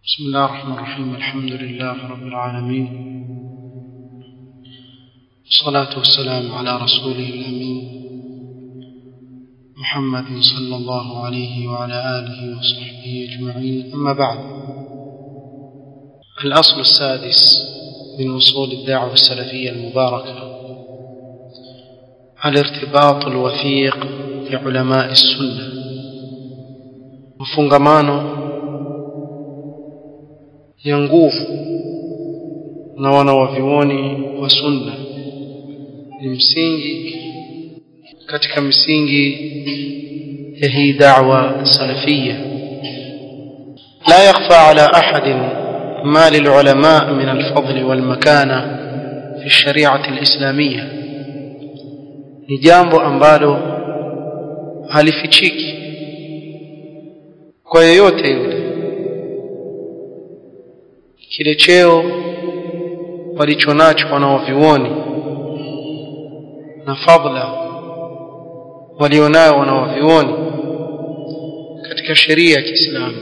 بسم الله الرحمن الرحيم الحمد لله رب العالمين والصلاة والسلام على رسوله الأمين محمد صلى الله عليه وعلى آله وصحبه أجمعين أما بعد الأصل السادس من أصول الدعوة السلفية المباركة الارتباط الوثيق بعلماء السنة مفungamano ya nguvu na wanawavyuoni wa sunna ni msingi katika misingi ya hii da'wa salafia la yakhfa ala ahadin ما للعلماء من الفضل والمكانة في الشريعة الإسلامية ni jambo ambalo halifichiki kwa yeyote yule kile cheo walichonacho wanaovioni na fadla walionayo wanaovioni katika sheria ya Kiislamu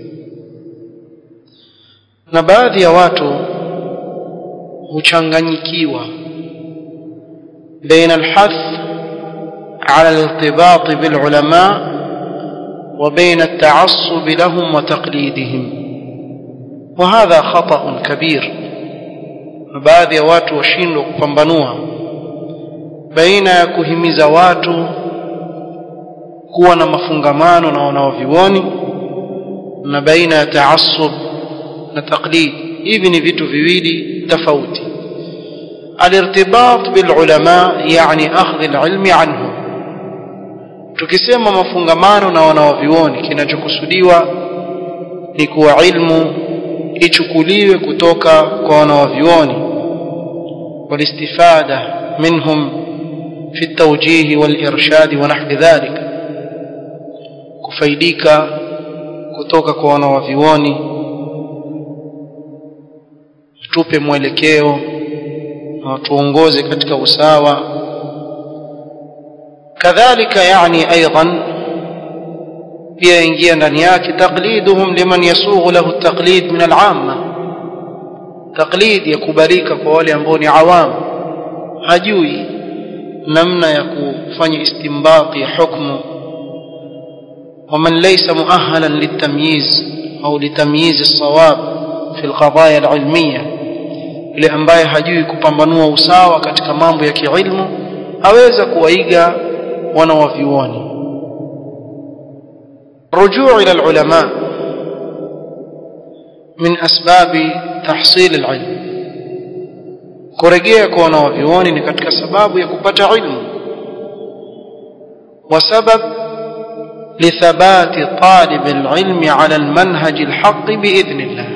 na baadhi ya watu huchanganyikiwa baina alhath على الارتباط بالعلماء وبين التعصب لهم وتقليدهم وهذا خطأ كبير baadhi ya watu washindwa kupambanua baina ya kuhimiza watu kuwa na mafungamano na wanaovioni na baina ya taassub na taqlid hivi ni vitu viwili tofauti الارتباط بالعلماء يعني أخذ العلم عنهم tukisema mafungamano na wanaovioni kinachokusudiwa ni kuwa ilmu ichukuliwe kutoka kwa wanaovioni والاستفادة منهم في التوجيه والإرشاد ونحو ذلك kufaidika kutoka kwa wanaovioni tupe mwelekeo na watuongoze katika usawa kadhalika yani aidan pia ingia ndani yake taqliduhum liman yasughu lahu taqlid min al'amma taqlid yakubalika kwa wale ambao ni awam hajui namna ya kufanya istinbati ya hukmu ومن ليس مؤهلا للتمييز أو لتمييز الصواب في القضايا العلمية ile ambaye hajui kupambanua usawa katika mambo ya kiilmu aweza kuwaiga wanawavyuoni رجوع إلى العلماء من أسباب تحصيل العلم kurejea kwa wanawavyuoni ni katika sababu ya kupata ilmu وسبب لثبات طالب العلم على المنهج الحق بإذن الله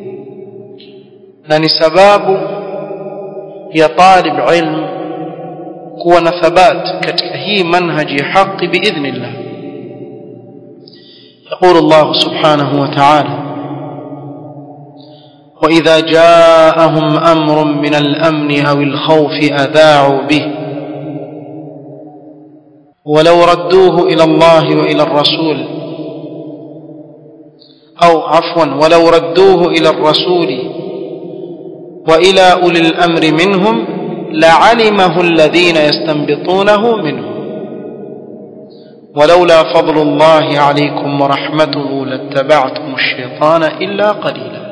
na ni sababu ya talib ilm kuwa na thabat katika hii manhaji ya haki biidhnillah يقول الله سبحانه وتعالى وإذا جاءهم أمر من الأمن أو الخوف أذاعوا به ولو ردوه إلى الله وإلى الرسول أو عفوا ولو ردوه إلى الرسول وإلى أولي الأمر منهم لعلمه الذين يستنبطونه منهم ولولا فضل الله عليكم ورحمته لاتبعتم الشيطان إلا قليلا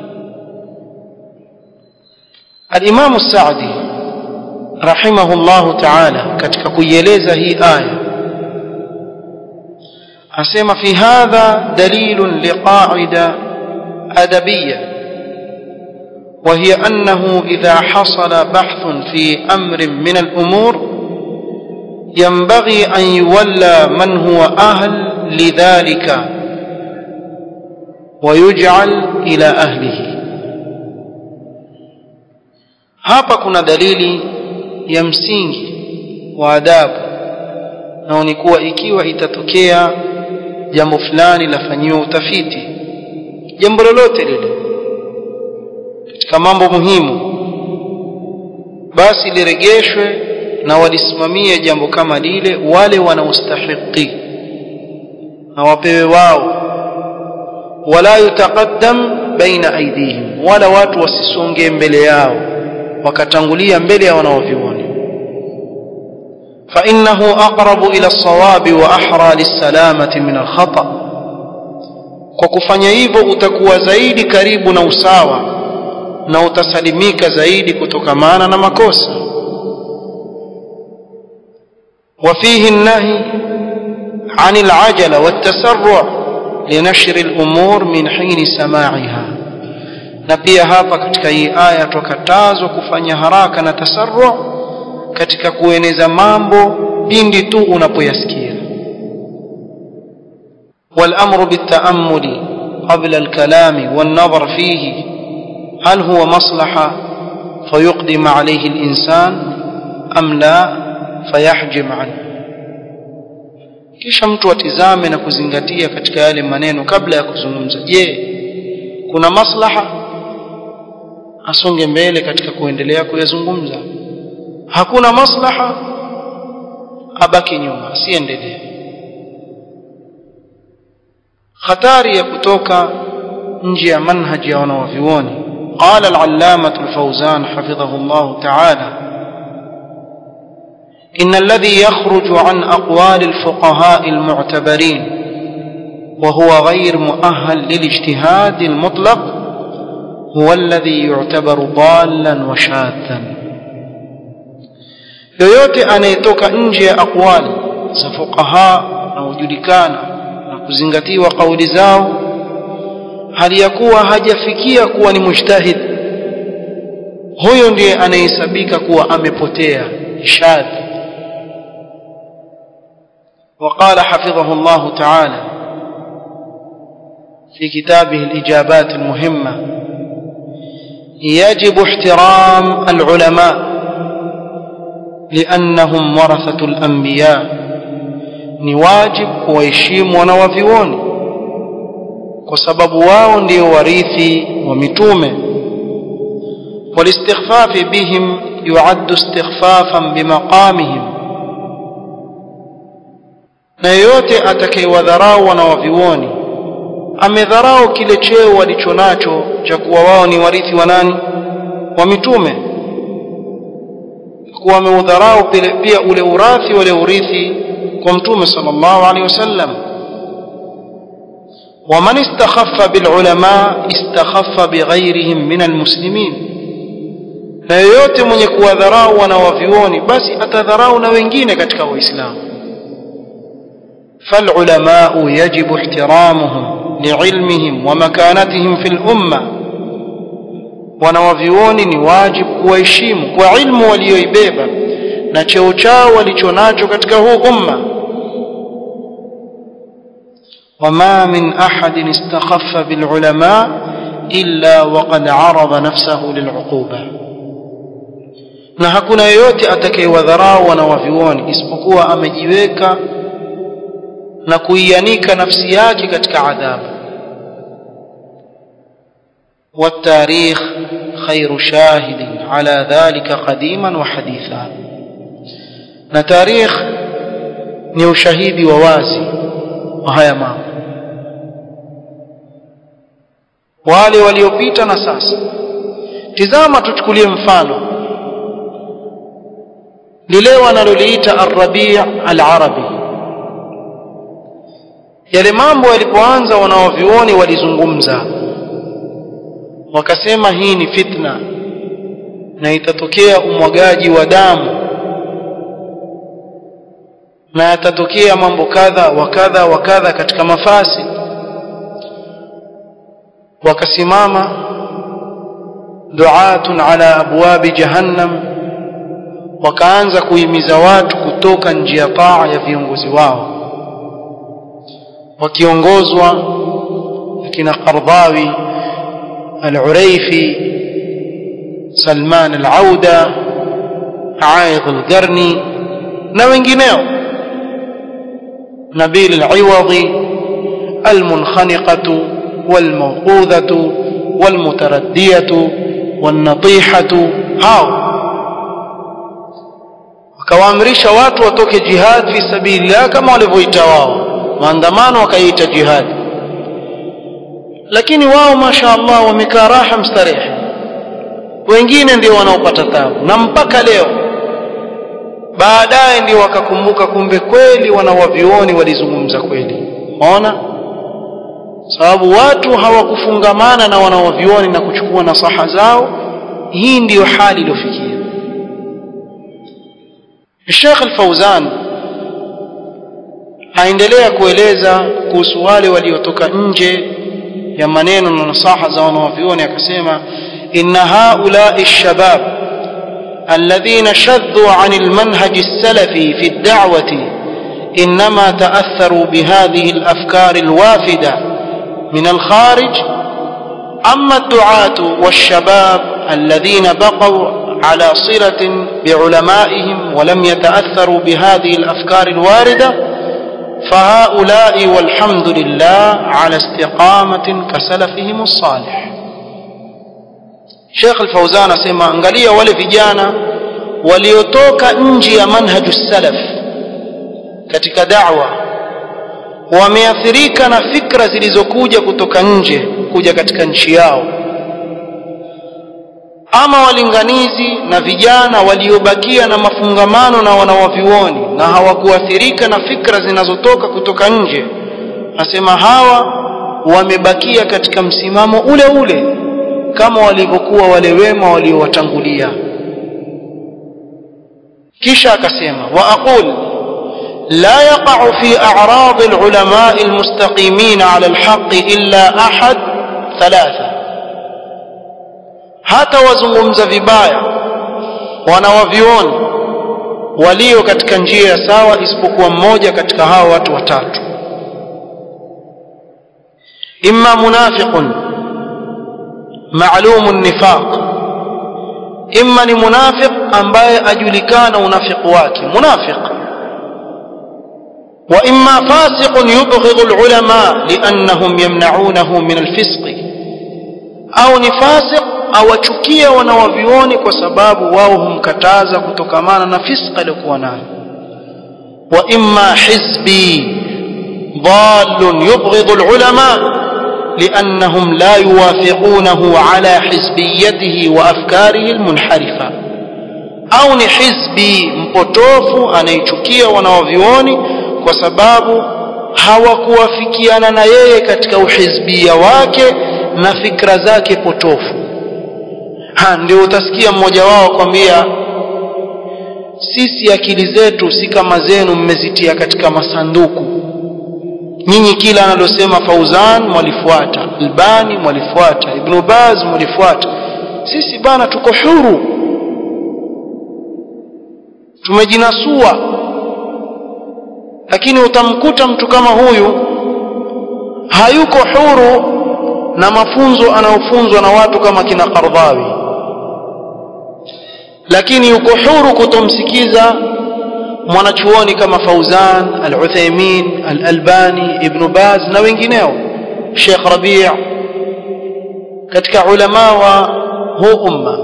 الإمام السعدي رحمه الله تعالى katika kuieleza hii aya asema fi hadha dalilun liqa'ida adabiyya وهي أنه إذا حصل بحث في أمر من الأمور ينبغي أن يولى من هو أهل لذلك ويجعل إلى أهله hapa kuna dalili ya msingi wa adabu na ni kuwa ikiwa itatokea jambo fulani lafanyiwa utafiti jambo lolote lile katika mambo muhimu basi liregeshwe na walisimamie jambo kama lile wale wanaostahiki na wapewe wao wala yutaqaddam baina aidihim wala watu wasisonge mbele yao wakatangulia mbele ya wanaovioni فإنه أقرب إلى الصواب وأحرى للسلامة من الخطأ kwa kufanya hivyo utakuwa zaidi karibu na usawa na utasalimika zaidi kutokamana na makosa وفيه النهي عن العجلة والتسرع لنشر الأمور من حين سماعها na pia hapa katika hii aya tukatazwa kufanya haraka na tasarru katika kueneza mambo pindi tu unapoyasikia والأمر بالتأمل قبل الكلام والنظر فيه هل هو مصلحة فيقدم عليه الإنسان أم لا فيحجم عنه kisha mtu atizame na kuzingatia katika yale maneno kabla ya kuzungumza je kuna maslaha asonge mbele katika kuendelea kuyazungumza hakuna maslaha abaki nyuma asiendelee hatari ya kutoka nje ya manhaji ya wanawavyuoni qala al-allamah al-fawzan hafidhahu Allah ta'ala إن الذي يخرج عن أقوال الفقهاء المعتبرين وهو غير مؤهل للاجتهاد المطلق هو الذي يعتبر ضالا وشاذا yoyote anayetoka nje ya aqwali za fuqaha na hujulikana na kuzingatiwa kauli zao hali ya kuwa hajafikia kuwa ni mujtahid huyo ndiye anayehesabika kuwa amepotea shadhi وقال حفظه الله تعالى في كتابه الإجابات المهمة يجب احترام العلماء لأنهم ورثة الأنبياء نواجب ويشيم ونوفيون وسبب واو ndio warithi wa mitume والاستخفاف بهم يعد استخفافا بمقامهم na yeyote atakayewadharau wanawavioni amedharau kile cheo walichonacho cha kuwa wao ni warithi wa nani wa mitume kuwa ameudharau pia ule urathi wale urithi kwa mtume sallallahu alaihi wasallam ومن استخف بالعلماء استخف بغيرهم من المسلمين na yeyote mwenye kuwadharau wanawavioni basi atadharau na wengine katika waislamu فالعلماء يجب احترامهم لعلمهم ومكانتهم في الأمة wanawavyuoni ni wajibu kuwaheshimu kwa ilmu walioibeba na cheo chao walichonacho katika huu umma wama min ahadin istakhaffa bilulama illa waqad arada nafsahu liluquba na hakuna yeyote atakayewadharau wanawavyuoni isipokuwa amejiweka na kuianika nafsi yake katika adhabu والتاريخ خير شاهد على ذلك قديما وحديثا na tarikh ni ushahidi wa wazi wa haya mambo wale waliopita na sasa tizama tuchukulie mfano lile wanaloliita ar-rabi' al-arabi yale mambo yalipoanza wanaovioni walizungumza wakasema hii ni fitna na itatokea umwagaji wa damu na yatatokea mambo kadha wa kadha wa kadha katika mafasi wakasimama duatun ala abwabi jahannam wakaanza kuhimiza watu kutoka njia taa ya viongozi wao wakiongozwa akina Qardhawi al-Uraifi Salman al-Auda Aidh al-Qarni na wengineo Nabil al-Iwadhi al-Munkhaniqatu wal-Mawqudhatu wal-Mutaraddiyatu wan-Natihatu hao wakawaamrisha watu watoke jihad fi sabilillah kama walivyoita wao maandamano wakaiita jihad lakini wao mashaallah wamekaa raha mstarehe wengine ndio wanaopata tabu na mpaka leo baadaye ndio wakakumbuka kumbe kweli wanawavioni walizungumza kweli unaona sababu watu hawakufungamana na wanawavioni na kuchukua nasaha zao hii ndiyo hali iliyofikia Sheikh Al-Fauzan aendelea kueleza kuhusu wale waliotoka nje ya maneno na nasaha za wanawavioni akasema inna haula'i shabab alladhina shaddu 'an al-manhaj as-salafi fi ad-da'wati انما تاثروا بهذه الافكار الوافده من الخارج اما الدعاه والشباب الذين بقوا على صله بعلمائهم ولم يتاثروا بهذه الافكار الوارده فهؤلاء والحمد لله على استقامه كسلفهم الصالح شيخ الفوزان اسمع angalia wale vijana waliotoka nje ya manhaju salaf katika da'wa wameathirika na fikra zilizokuja kutoka nje kuja katika nchi yao ama walinganizi na vijana waliobakia na mafungamano na wanawavioni na hawakuathirika na fikra zinazotoka kutoka nje nasema hawa wamebakia katika msimamo ule ule kama walivyokuwa wale wema waliowatangulia kisha akasema wa aqul لا يقع في أعراض العلماء المستقيمين على الحق إلا أحد ثلاثة hata wazungumza vibaya wanawavioni walio katika njia ya sawa isipokuwa mmoja katika hao watu watatu imma munafiqun ma'lumun nifaq imma ni munafiq ambaye ajulikana unafiq wake munafiq وإما فاسق يبغض العلماء لأنهم يمنعونه من الفسق أو نفاسق أو chukia wanawavioni kwa sababu wao humkataza kutokamana na fiska aliyokuwa nayo wa imma hizbi ضال يبغض العلماء لأنهم لا يوافقونه على حزبيته وأفكاره المنحرفة أو ni hizbi mpotofu anayechukia wanawavioni kwa sababu hawakuwafikiana na yeye katika uhizbia wake na fikra zake potofu ha ndio utasikia mmoja wao kwambia sisi akili zetu si kama zenu mmezitia katika masanduku nyinyi kila analosema Fauzan mwalifuata Albani mwalifuata Ibn Baz mwalifuata sisi bana tuko huru tumejinasua lakini utamkuta mtu kama huyu hayuko huru na mafunzo anayofunzwa na watu kama kina Qardhawi lakini yuko huru kutomsikiza mwanachuoni kama Fauzan Al-Uthaymeen Al-Albani Ibn Baz na wengineo Sheikh Rabi' katika ulama wa huu umma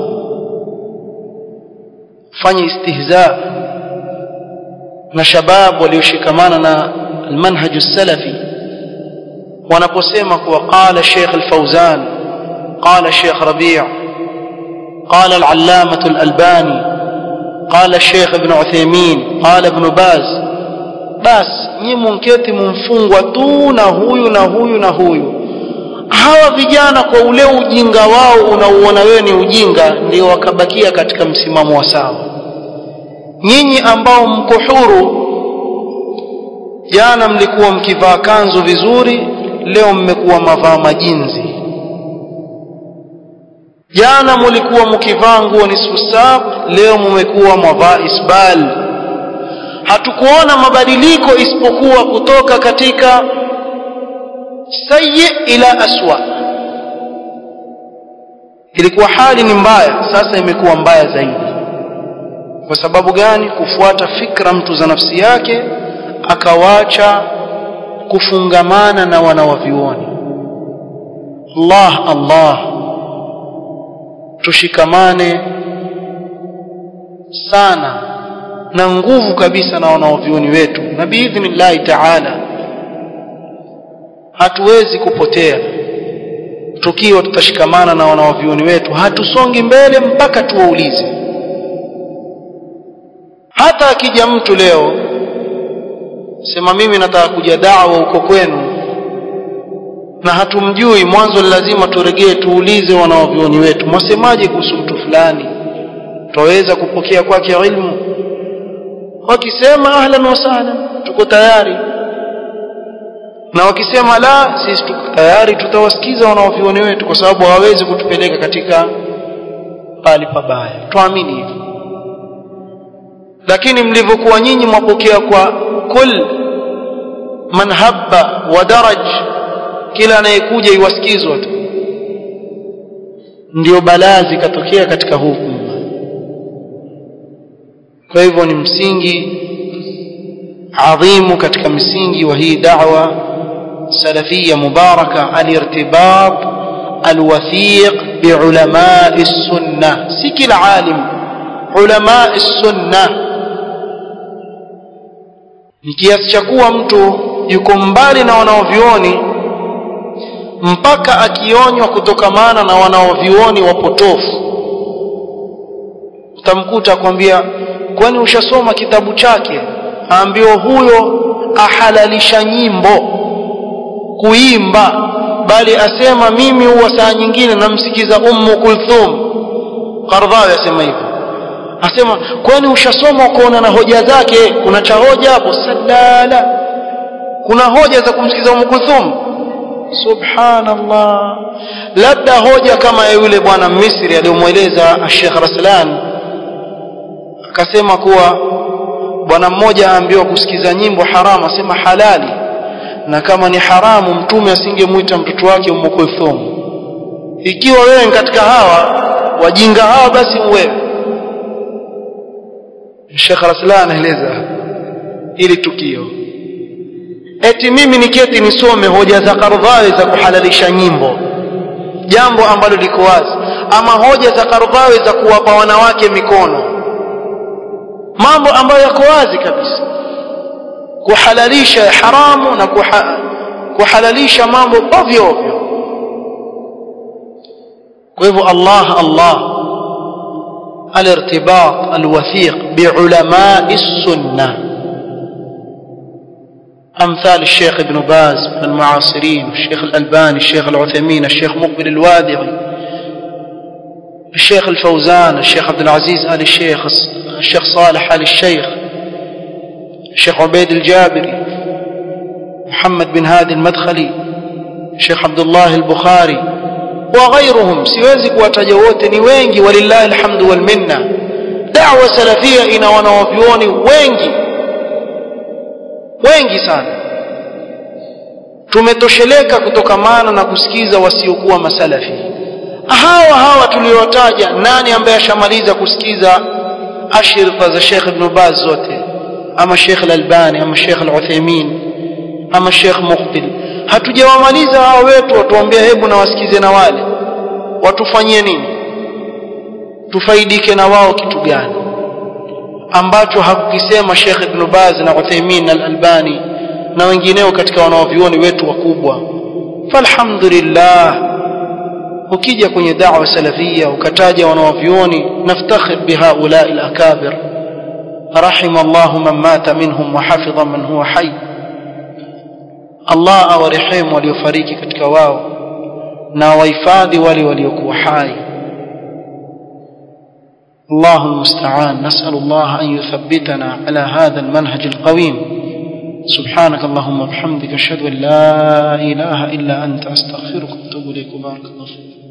fanya istihza na shabab walioshikamana na almanhaj salafi wanaposema kuwa qala Sheikh Al-Fauzan qala Sheikh Rabi' قال العلامة الألباني قال الشيخ ابن عثيمين قال ابن باز بس nyi munketi mumfungwa tu na huyu na huyu na huyu hawa vijana kwa ule ujinga wao unauona wewe ni ujinga ndio wakabakia katika msimamo wa sawa nyinyi ambao mko huru jana mlikuwa mkivaa kanzu vizuri leo mmekuwa mavaa majinzi jana mulikuwa mkivaa nguo nisfu saq leo mmekuwa mwavaa isbal hatukuona mabadiliko isipokuwa kutoka katika sayyi ila aswa ilikuwa hali ni mbaya sasa imekuwa mbaya zaidi kwa sababu gani kufuata fikra mtu za nafsi yake akawacha kufungamana na wanawavioni Allah Allah tushikamane sana na nguvu kabisa na wanaovioni wetu na biidhnillahi taala hatuwezi kupotea tukiwa tutashikamana na wanawavyuoni wetu hatusongi mbele mpaka tuwaulize hata akija mtu leo sema mimi nataka kuja dawa huko kwenu na hatumjui mwanzo lazima turegee tuulize wanawavyuoni wetu mwasemaje kuhusu mtu fulani twaweza kupokea kwake ilmu wakisema ahlan wa sahlan tuko tayari na wakisema la sisi tuko tayari tutawasikiza wanaovioni wetu kwa sababu hawawezi kutupeleka katika pali pabaya tuamini hivyo lakini mlivyokuwa nyinyi mwapokea kwa kul man habba wa daraj kila anayekuja iwasikizwa tu ndio balaa zikatokea katika huu umma kwa hivyo ni msingi adhimu katika msingi wa hii da'wa salafia mubaraka alirtibat alwathiq biulamai sunna si kila alim ulamai sunna ni kiasi cha kuwa mtu yuko mbali na wanaovioni mpaka akionywa kutokamana na wanaovioni wapotofu utamkuta akwambia kwani ushasoma kitabu chake aambiwa huyo ahalalisha nyimbo kuimba bali asema mimi huwa saa nyingine namsikiza ummu kulthum qardhawi asema hivyo asema kwani ushasoma ukaona na hoja zake kuna cha hoja hapo sadala kuna hoja za kumsikiza ummu kulthum subhanallah labda hoja kama ya yule bwana misri aliyomweleza Sheikh Raslan akasema kuwa bwana mmoja aambiwa kusikiza nyimbo haramu asema halali na kama ni haramu mtume asingemuita mtoto wake Ummu Kulthum ikiwa wewe katika hawa wajinga hawa basi wewe Sheikh Raslan anaeleza ili tukio eti mimi niketi nisome hoja za Kardhawi za kuhalalisha nyimbo jambo ambalo liko wazi ama hoja za Kardhawi za kuwapa wanawake mikono mambo ambayo yako wazi kabisa kuhalalisha haramu na kuha, kuhalalisha mambo ovyo ovyo kwa hivyo Allah Allah الارتباط الوثيق بعلماء السنه أمثال الشيخ ابن باز من المعاصرين الشيخ الألباني الشيخ العثيمين الشيخ مقبل الوادعي الشيخ الفوزان الشيخ عبد العزيز آل الشيخ الشيخ صالح آل الشيخ الشيخ عبيد الجابري محمد بن هادي المدخلي الشيخ عبد الله البخاري وغيرهم siwezi kuwataja wote ni wengi walillahi alhamdu wal minna da'wa salafia ina wanawavyuoni wengi wengi sana tumetosheleka kutokamana na kusikiza wasiokuwa masalafi hawa hawa tuliotaja nani ambaye ashamaliza kusikiza ashirfa za Sheikh Ibn Baz zote ama Sheikh Al-Albani ama Sheikh Al-Uthaymeen ama Sheikh Muqbil hatujawamaliza hao wetu watuambia hebu na wasikize na wale watufanyie nini tufaidike na wao kitu gani ambacho hakukisema Sheikh Ibn Baz na Uthaymeen na Al-Albani na wengineo katika wanaovioni wetu wakubwa falhamdulillah ukija kwenye da'wa salafia ukataja wanaovioni naftakhir bihaula al-akabir rahima Allah man mata minhum wa hafidha man huwa hayy Allah awarehemu waliofariki katika wao na wahifadhi wale waliokuwa hai الله المستعان نسأل الله أن يثبتنا على هذا المنهج القويم سبحانك اللهم وبحمدك أشهد أن لا إله إلا أنت أستغفرك وأتوب إليك بارك الله فيك